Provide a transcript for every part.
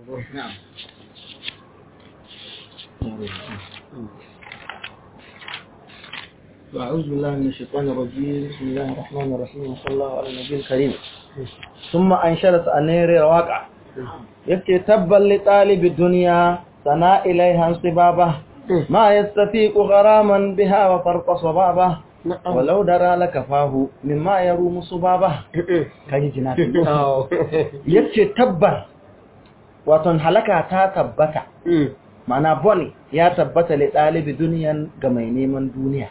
نعم أعوذ بالله من الشيطان الرجيم بسم الله الرحمن الرحيم وصلى الله على النبي الكريم ثم أنشرت أنير الواقع يبكي تبا لطالب الدنيا سنا إليها انصبابه ما يستفيق غراما بها وفرق صبابه ولو درى لكفاه مما يروم صبابه كاي جناتي يبكي تبا waton halaka ta tabbata ma'ana bone ya tabbata le ɗalibi duniyan ga mai neman duniya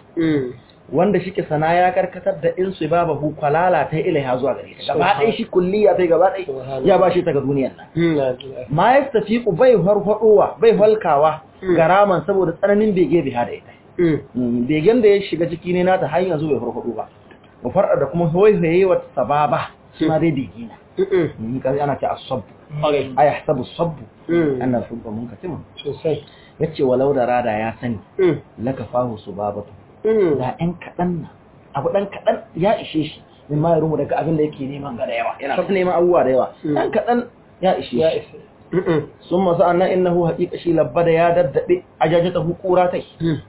wanda shike sana ya karkatar da in su baba hu kwalala ta ilaiha zuwa gare ta gaba ɗaya shi kulliya ta gaba ɗaya ya ba shi ta ga duniyan nan ma ya tafi ku bai farfadowa bai halkawa garaman saboda tsananin bege biha da ita begen da ya shiga ciki ne nata har yanzu bai farfado ba mu farda da kuma hoye wa sababa shi ma dai bege na kazi ana ce asab a ya sabu sabu ana shubba mun katima sosai yace walau da rada ya sani laka fahu subabatu da ɗan kaɗan na abu ɗan kaɗan ya ishe shi min ma ya rumu daga abin da yake neman ga da yawa yana ta neman abubuwa da yawa ɗan kaɗan ya ishe ya shi isa sun masu annan innahu haƙiƙa shi labba da ya daddaɗe a jajatahu ƙura tai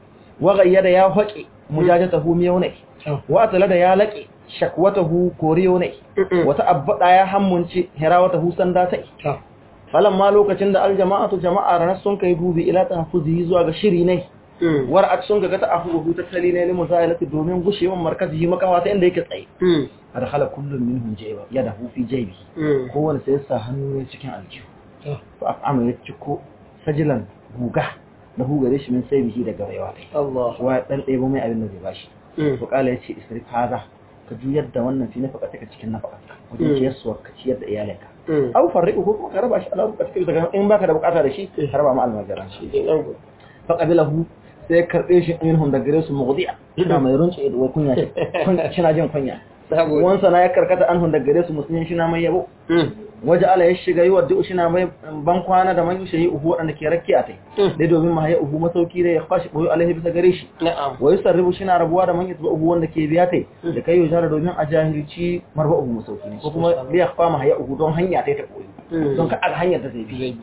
wa gayyada ya haƙe mujajatahu miyau ne wa atala da ya laƙe shakwatahu koriyo ne wata abbada ya hammunci hirawatahu sanda tai falan ma lokacin da aljama'atu jama'a ranar sun kai dubi ila tahfuzi zuwa ga shiri ne war ak sun ga ta afuhu tattali ne limu zalati domin gushewan markazi makawa ta inda yake tsaye adkhala kullun minhum jayba yadahu fi jaybi kowanne sai ya sa hannu ne cikin aljihu fa af'ama ya ciko sajilan guga da hugare shi min sai bihi daga rayuwa kai Allah wa ya dan ɗebo mai abin da zai bashi to kala yace isrif haza ka juyar da wannan fi nafaka take cikin nafaka wajen ciyarsuwar ka ciyar da iyalinka aw farriqu ko kuma ka raba shi ala ruka cikin daga in baka da bukata da shi ka raba ma almajiran shi fa qabilahu sai ya karbe shi minhum da gare su mughdiya ina mai runce da kunya shi kina jin kunya wansa na ya karkata anhum da gare su musulmin shi na mai yabo waje ala ya shiga yi wadda shi na mai ban kwana da man yi uhu waɗanda ke rakke a tai dai domin ma ya uhu masauki da ya kwashi boye alaihi bisa gare shi na'am wa yusarribu shi na rabuwa da man yatba uhu wanda ke biya tai da kai yujara domin a jahilci marba uhu masauki ne ko kuma biya fa ma ya uhu don hanya tai ta koyi don ka aga hanyar da zai bi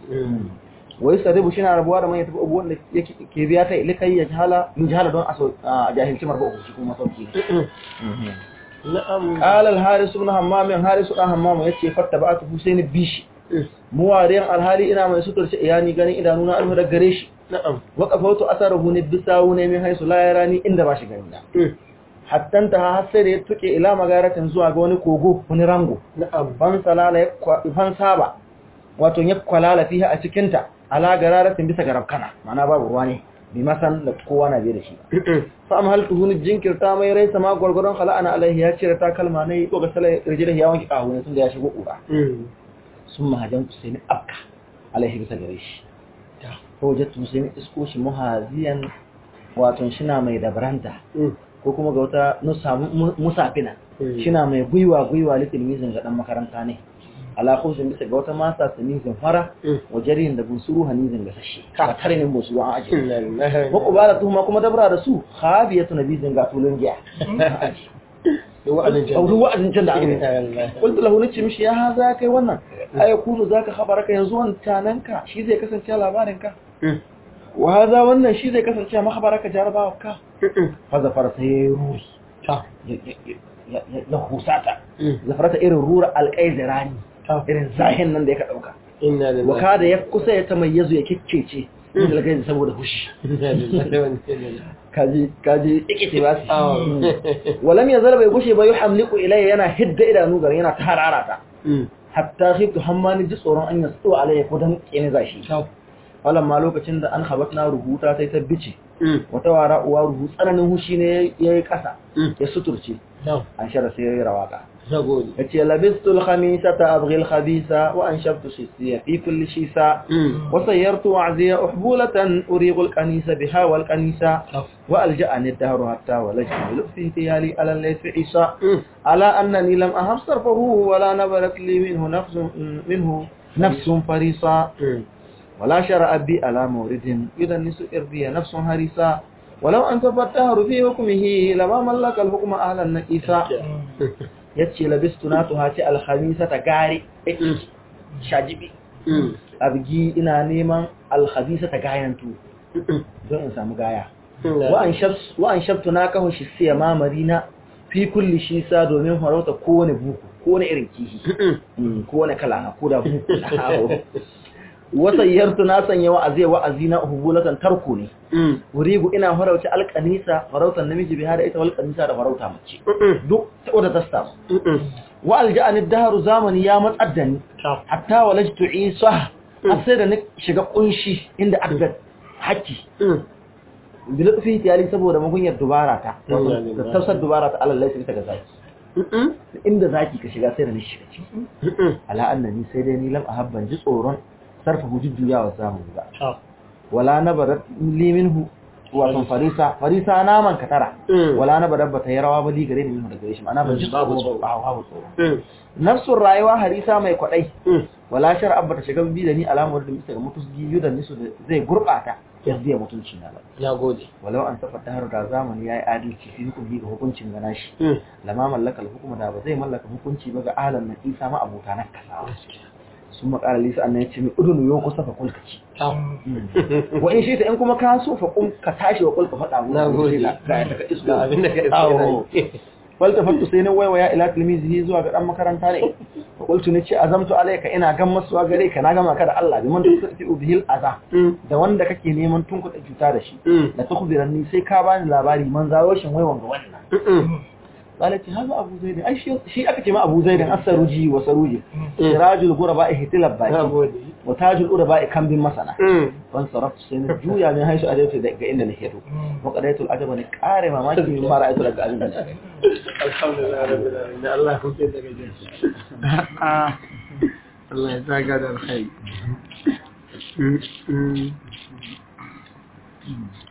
wa yusarribu shi na rabuwa da man yatba uhu wanda yake ke biya tai likai ya jahala yujala don a jahilci marba uhu shi kuma masauki ne na'am قال الحارس بن همام حارس بن همام yace fattaba'atu Husaini bishi muwariyan alhali ina mai suturce iyani ganin idanuna alhu da gare shi na'am waqafatu asaruhu ne bisawu ne min haisu la yarani inda ba shi gani da hatta ta har sai da ya tuke ila magaratin zuwa ga wani kogo wani rango na'am ban salala ya kwa- ban saba wato ya kwalala fiha a cikin ta ala gararatin bisa ga rabkana ma'ana babu ruwa ne bi masan da kowa na biye da shi fa am hal tuhuni jinkirta mai rai sama gwargwaron khala'ana alaihi ya cire ta kalma ne ko ga salai rijira ya wanki kawo ne tunda ya shigo kura sun mahajan sai ni afka alaihi bisa gare shi ko jattu sai ni isko shi muhaziyan wato shina mai dabranta ko kuma ga wata nusa mu- musafina shina mai gwiwa gwiwa litilmizin ga dan makaranta ne ala khusin bisa ga wata masa sanizin fara wa jarihin da bunsuru hanizin ga sashi ka tare ne bunsuru an aje wa qubala tuhuma kuma dabra da su khabiyatu nabizin ga tulun giya wa'adin au duk wa'azin can da aka yi qultu lahu nace mishi ya haza kai wannan ay kunu zaka khabaraka yanzu wancananka shi zai kasance labarinka wa haza wannan shi zai kasance mahabaraka jarabawarka fa zafara sai yayi ruri ta ya ya husata zafarata irin rura alqaizirani irin zahin nan da yake dauka inna lillahi wa kada ya kusa ya tamayyazu ya kikkece min alqaiz saboda hushi inna lillahi wa inna ilaihi kaji kaji ikiti ba Ah. su walam yazal bai gushe ba yuhamliku ilayya yana hidda idanu gari yana tararata hatta khiftu hammani ji tsoron an yasu alayya ko dan kene zashi wannan ma lokacin da an habatna rubuta sai ta bice wata wara uwa rubu tsananin hushi ne yayi kasa ya suturce an shara sai yayi rawaka nagode yace labistu al-khamisata abghi al-khabisa wa anshabtu shisiya fi kulli shisa wa sayyartu wa'ziya uhbulatan uriqu al-kanisa biha wal kanisa wa alja'ani ad-dahru hatta walajtu fi tiyali ala al-layfi isa ala annani lam ahab sarfahu wa la nabarat li minhu nafsun minhu nafsun farisa ولا شرع بي على مورد يدنس إرضي نفس هريسا ولو أن تفتهر في حكمه لما ملك الحكم أهل النكيسا يتشي لبست ناتها تي الخميسة غاري shajibi abgi ina neman alhabisa ta gayantu don in samu gaya wa an shabtu na kawo shi siya mamari na fi kulli shi sa domin farauta kowane buku kowane irin kihi kowane kala na ko da buku na wata yartu na sanya wa'azi wa'azi na hubulatan tarko ne wurigu ina farauci alƙanisa farautan namiji bi hada ita walƙanisa da farauta mace duk ta wadda ta samu wa alja'ani daharu zamani ya matsar da ni hatta walajtu isa har sai da na shiga kunshi inda adda haki bila fi tiyali saboda magunyar dubara ta da tafsar dubara ta alallai sai ta ga zaki inda zaki ka shiga sai da ni shiga ciki ala annani sai dai ni lam ahabban ji tsoron sarfa hujujjuyawa zamani ba wala nabarat li minhu wato farisa farisa naman katara wala nabarat bata yi rawa ba li gare ni minhu daga gare shi ma'ana ban ji tsoro ba hawa tsoro nafsun rayuwa harisa mai kwadai wala shar'a bata shiga bi da ni alamar da bisa ga mutusgi yudan nisu da zai gurbata yadda mutunci na ba ya gode walau an tafa ta da zamani yayi adalci fi hukumi ga hukuncin gana shi lama mallaka hukuma da ba zai mallaka hukunci ba ga alan na isa ma abota na kasawa sun makara lisa annan ya ce mai udunu yau kusa fa kulka ci wa in shi ta in kuma ka so fa kun ka tashi wa kulka faɗa mu na gode ga daga isko abin da ka awo iske falta fattu sai na waiwaya ila tilmizihi zuwa ga dan makaranta ne fa qultu ni ce azamtu alayka ina gan masuwa gare ka na gama ka da Allah bi man tusifi bihil aza da wanda kake neman tunkuɗa cuta da shi da tukhbiranni sai ka bani labari man zawo shin waiwan ga wannan قالت هذا أبو زيد أي شيء شيء أكتم أبو زيد السروجي وسروجي سراج الغرباء اهتلب na باي gode وتاج الغرباء كم بمسنة فانصرفت سنة جويا من حيث أديت دقا إن نهيرو وقضيت العجب نكاري ما ماشي مما رأيت لك أبن alhamdulillah rabbil alamin Allah ya huce daga jinsi Allah ya saka da alkhairi